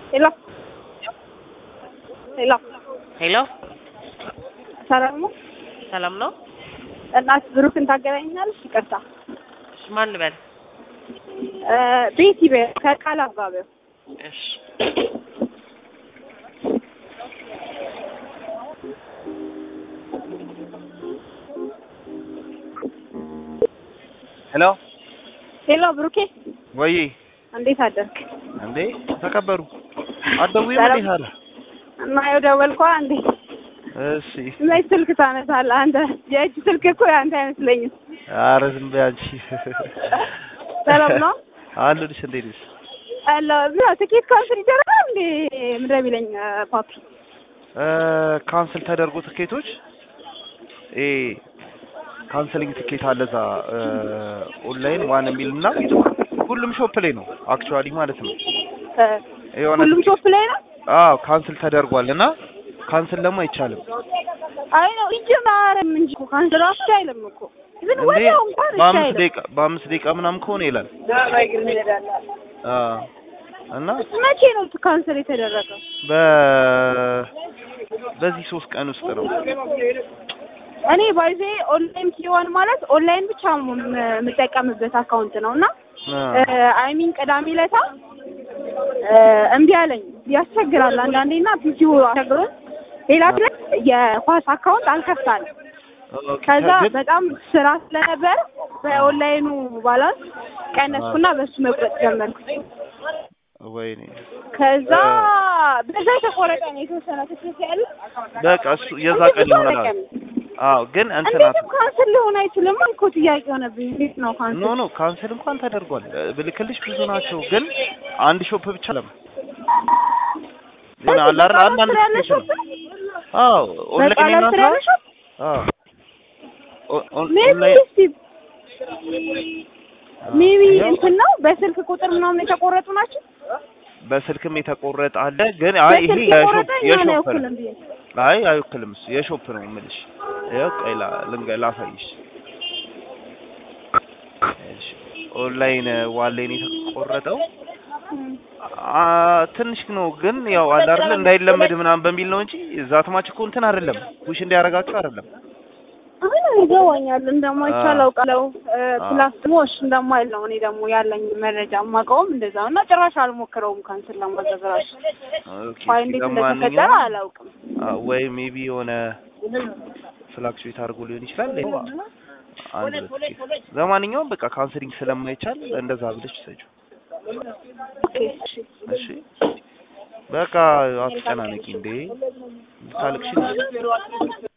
ሄሎ ሄሎ ሄሎ ሰላም ነው? ሰላም ነው? እናት ብሩክን ታገናኛለሽ? ይቅርታ እሺ፣ ማን ልበል? እ ቤቲ በ ከቃል አጋቢው እሺ ሄሎ ሄሎ ብሩኬ ወይ እንዴት አደርክ? እንዴ ተከበሩ አትደውይም ሰላም። እንዴ ታዲያ? እና ያው ደወልኳ እንዴ እሺ መች ስልክ ታነሳለህ አንተ? የእጅ ስልክ እኮ ያንተ አይመስለኝም። ኧረ ዝም በይ አንቺ ሰላም ነው? አለሁልሽ እንዴት ነሽ? አለ ምን ትኬት ካንስል ይደረጋል እንዴ? ምንድን ነው የሚለኝ እ ፓፒ እ ካንስል ተደርጎ ትኬቶች ኤ ካንስሊንግ ትኬት አለ እዛ እ ኦንላይን ዋን የሚል እና ሁሉም ሾፕ ላይ ነው አክቹዋሊ ማለት ነው እ የሆነ ሁሉም ሾፕ ላይ ነው? አዎ ካንስል ተደርጓል እና ካንስል ደግሞ አይቻልም አይ ነው ይጀማርም እንጂ እኮ ካንስል ራሱ አይልም እኮ ግን እንዴ ወዲያው እንኳን እሺ በአምስት አይልም። ደቂቃ በአምስት ደቂቃ ምናምን ከሆነ ይላል አዎ እና መቼ ነው ካንስል የተደረገው? በ በዚህ ሶስት ቀን ውስጥ ነው እኔ ባይዜ ኦንላይን ሲሆን ማለት ኦንላይን ብቻ ም- የምጠቀምበት አካውንት ነው እና አይ ሚን ቅዳሜ ለታ እምቢ አለኝ። ያስቸግራል አንዳንዴ እና ፒሲው አስቸግሮን ሌላ ግን የኳስ አካውንት አልከፍታል። ከዛ በጣም ስራ ስለነበር በኦንላይኑ ባላንስ ቀነስኩና በሱ መቁረጥ ጀመርኩ። ወይኔ ከዛ በዛ የተቆረጠ ነው የተወሰነ ትክክል ያለ በቃ እሱ የዛ ቀን ይሆናል። አዎ ግን እንትናት እንዴትም ካንስል ሊሆን አይችልም እኮ ጥያቄ ሆነብኝ። እንዴት ነው ኖ ካንስል? ኖ ካንሰል እንኳን ተደርጓል። ብልክልሽ ብዙ ናቸው፣ ግን አንድ ሾፕ ብቻ ለም ሆነ አለ አይደል? አንዳንድ ስቴሽን አዎ ኦንላይን በቃላት እና ስራ ያለሽው አዎ ኦ- ኦን- ሜቢ ኦንላይን እስቲ ሜቢ እንትን ነው በስልክ ቁጥር ምናምን የተቆረጡ ናቸው። በስልክም የተቆረጠ አለ፣ ግን አይ ይሄ በስልክ የሾፕ የቆረጠ የሆነ የሾፕ ያውኩልም ነው። ብዬ አይ አይወክልም እሱ የሾፕ ነው የምልሽ። ይኸው ቆይ ላ ልንገ ላሳይሽ። እሺ ኦንላይን ዋሌን የተቆረጠው አ ትንሽ ነው ግን ያው አለ አይደል እንዳይለመድ ምናምን በሚል ነው እንጂ ዛትማች እኮ እንትን አይደለም ውሽ እንዲያረጋችሁ አይደለም። አሁን ይገባኛል እንደማይቻል አዎ። አውቃለሁ። ፕላስ ደግሞ እሺ እንደማይል ነው እኔ ደግሞ ያለኝ መረጃ የማውቀውም እንደዛ ነው እና ጭራሽ አልሞክረውም ካንስል ለማድረግ እራሱ ኦኬ ፋይ እንዴት እንደተፈጠረ ለማንኛውም አላውቅም። አ፣ ወይ ሜቢ የሆነ ፍላክቹዌት አድርጎ ሊሆን ይችላል። ይኸው አንድ ሁለት ኬስ። ለማንኛውም በቃ ካንስሊንግ ስለማይቻል እንደዛ ብለሽ ሰጪው። ኦኬ እሺ እሺ በቃ አትጨናነቂ እንዴ ታልቅሽ